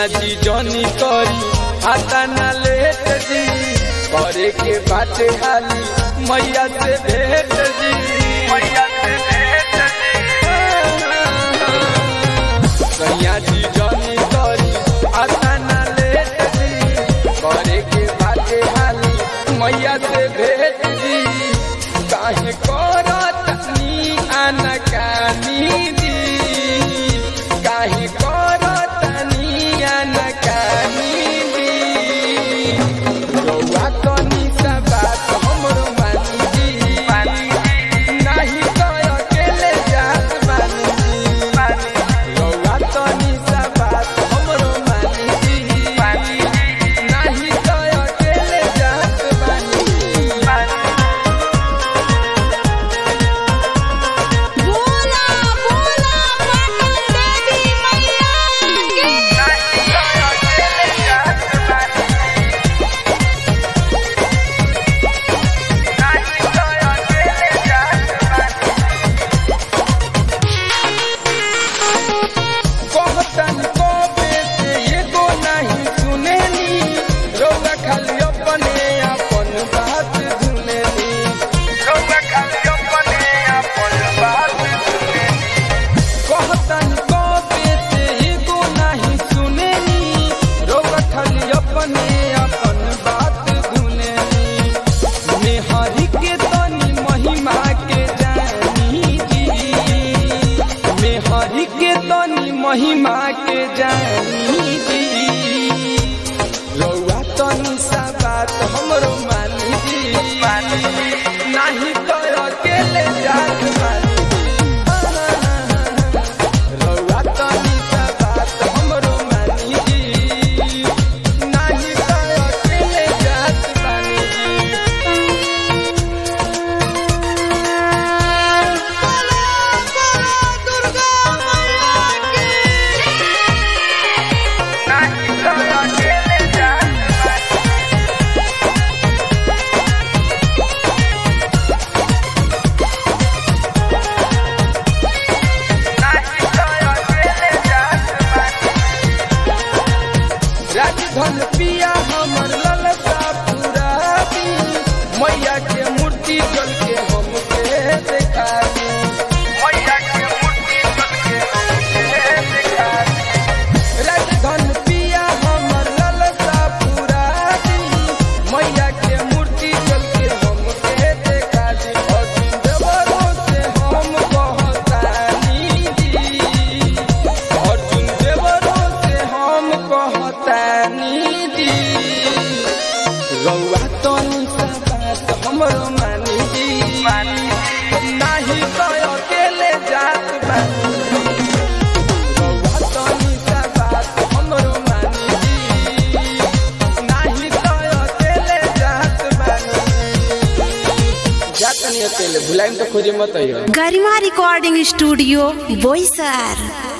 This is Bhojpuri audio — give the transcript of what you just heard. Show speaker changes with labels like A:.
A: सैया जी जनी करी आता न लेट जी करे के बाटे हाली मैया से भेट जी मैया से भेट सैया जी जनी करी आता न लेट जी करे के बाटे हाली मैया से भेट जी काहे करत नी अनकानी दी काहे करत नी अनकानी दी रउआ तनी सा बात हमरो मानी दी नाही तो अकेले जात बानी दी रउआ तनी सा बात हमरो मानी दी नाही तो अकेले जात बानी
B: बोला बोला पटन देवी मैया की
A: कहतन को बेटे एगो नहीं सुनेनी रौला खाली अपने अपन बात धुनेनी रौला खाली अपने अपन बात धुनेनी कहतन को बेटे एगो नहीं सुनेनी रौला खाली अपने अपन बात धुनेनी मेहरी के तनी महिमा के जानी जी मेहरी के तनी महिमा के जानी जी रउआ तनी सा बात हमरो मानी जी नाही तो अकेले जात मानी रउआ तनी सा बात हमरो मानी जी नाही तो अकेले जात मानी जी
B: दुर्गा मैया
A: राजधन पिया हमर ललसा पुरानी मैया के मूर्ति जल के हमके देखा दी मैया के मूर्ति जल के हमके देखा दी राजधन पिया हमर ललसा पुरानी मैया के मूर्ति जल के हमके देखा दी अर्जुन देवरों से हम कहतानी जी अर्जुन देवरों से हम कहतानी जी रउआ तनी सा बात हमरो मानी जी नाही तो अकेले जात बानी रउआ तनी सा बात हमरो मानी जी नाही तो अकेले जात बानी जात नहीं अकेले भुलाइम तो खोजे मत आइयो
C: गरिमा रिकॉर्डिंग स्टूडियो बोईसर